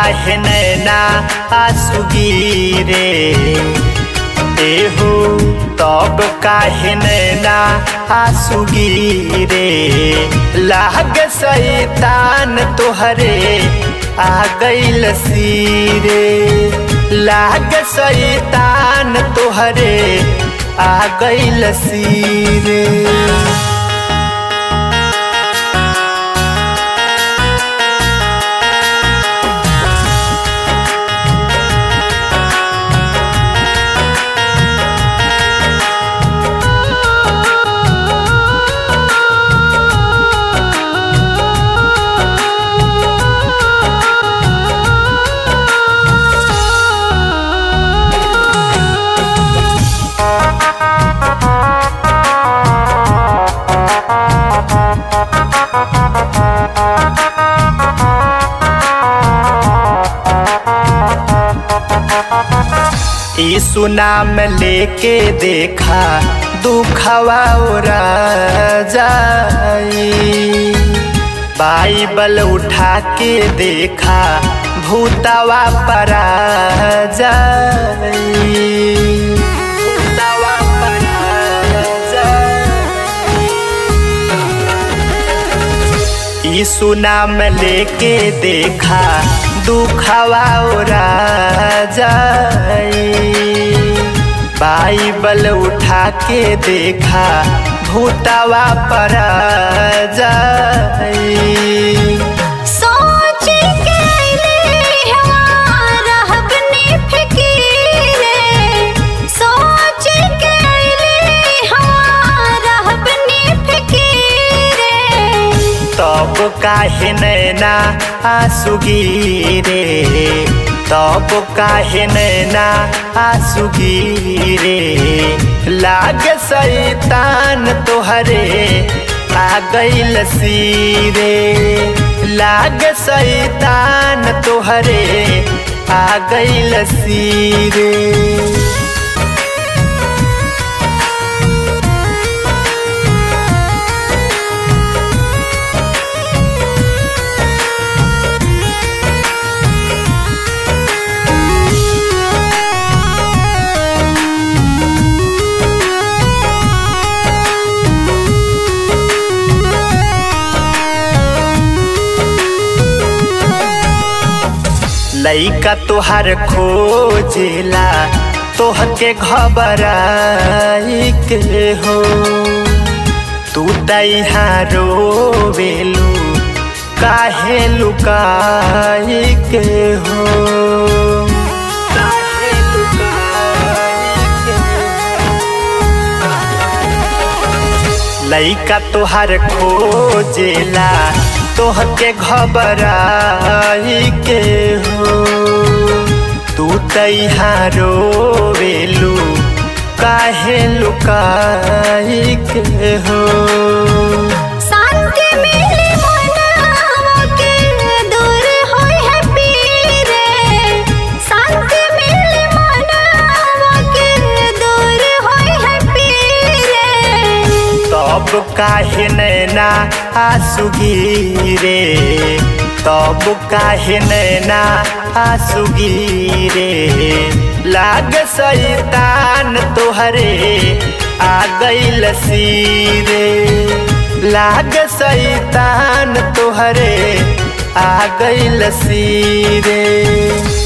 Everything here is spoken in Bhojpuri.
काहे नैना आसुगी रे एहो तब काहे नैना आसुगी रे लाग सैतान तोहरे आ गइल सीरे लाग सैतान तोहरे आ गइल सीरे यीशु नाम लेके देखा दुखवा उरा जाई बाइबल उठा के देखा भूतवा परा जाई भूतवा परा जाई। यीशु नाम लेके देखा दुखवा उरा जाई बाइबल उठा के देखा भूतवा परा जाई सोच के अइली हमारा अपनी फिकीरे सोच के अइली हमारा अपनी फिकीरे तब काहे नैना आसुगी रे तब काहे नैना आसुगी रे लाग सैतान तोहरे आ गइल सीरे लाग सैतान तोहरे आ गइल सीरे लइका तोहर खोजेला तोहके घबराई के हो तू तैहा रोवेलू काहे लुकाई के हो काहे लुकाई के हो? लइका तोहर खोजेला तोहके घबराई के हो तू तैहा रोवेलू काहे लुकाई के हो शांति मिली मनावा के दूर होई है पीरे शांति मिली मनावा के दूर होई है पीरे तब काहे नैना आसुगी रे तब काहे नैना आसुगी रे लाग सैतान तोहरे आ गइल सीरे लाग सैतान तोहरे आ गइल सीरे